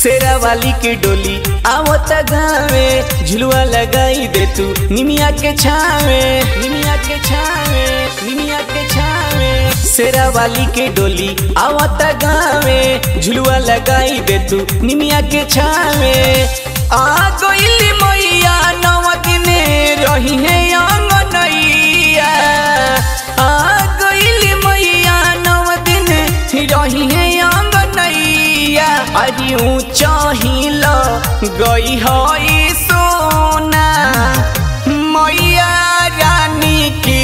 शेरा वाली के डोली आवत गावे झुलुआ लगाई दे तू निमिया के छावे निमिया के छावे निमिया के छावे शेरा वाली के डोली आवत गावे झुलुआ लगाई दे तू निमिया के छावे आ गइली मैया नवा दिने रही है अंगनैया आ गइली मैया नवा दिन रही है अंगनैया अरे ऊंचा हिल गई है सोना मैया रानी की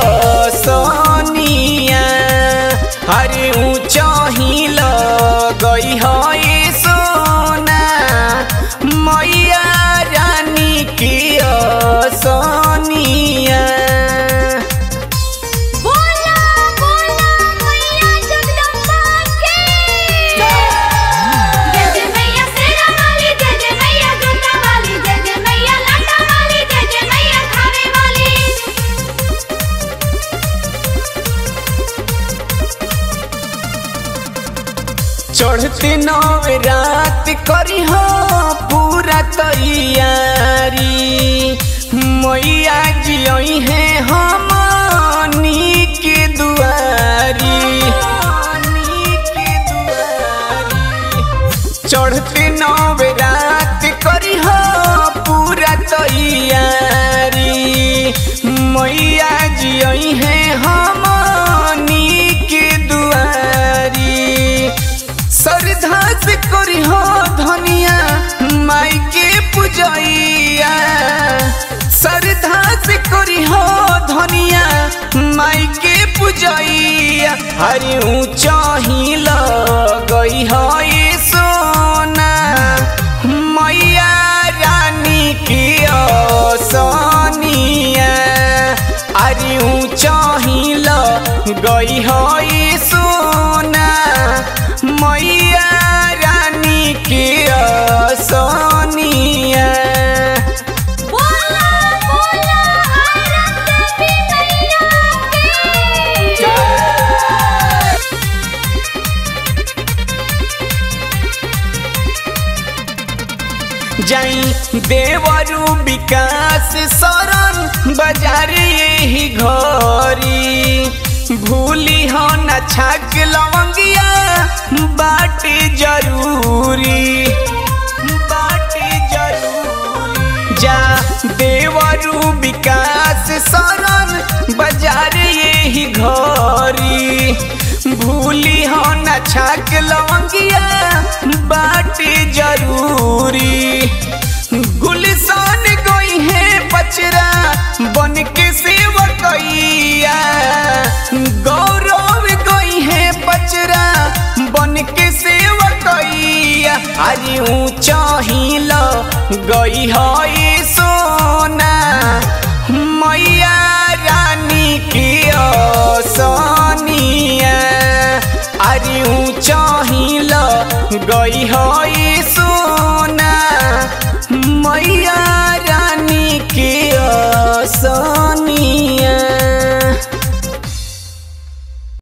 सोनिया अरे ऊंचा हिल गई है सोना मैया रानी की सोनिया बोला बोला मैया जगदम्बा की जय जय मैया शेरा वाली जय जय मैया गंगा वाली जय जय मैया लाटा वाली जय जय मैया खावे वाली चढ़ते नव रात करी हो पूरा तैयारी मैया जियई है हमनी के दुआरी के दुआरी चढ़ते नव रात करी हो पूरा तैयारी मैया जियई है हमनी के दुआरी श्रद्धा से करी हो धनिया माई के पूजैया श्रद्धा से करी हो धनिया माई के पूजैया हरि ऊंचा ही गई हो ये सोना मैया रानी की सोनिया अरे ऊंचा ही गई हो ये सोना मैया रानी की सोनिया बोला बोला आरत भी मैया की जाई देवरु विकास शरण बाजार यही घरी भूली हो न छक लवंगिया बाटे जरूरी बाटे जरूरी जा देवरु विकास शरण बाजार यही घरी भूली हो न छक लवंगिया बाटे जरूरी गुलसान गई है बचरा बन के सेवकैया गौरव गई है बचरा बन के सेवकैया अरे ऊंचा हिल गई है सोना मैया रानी की सोनिया अरे ऊंचा हिल गई है सो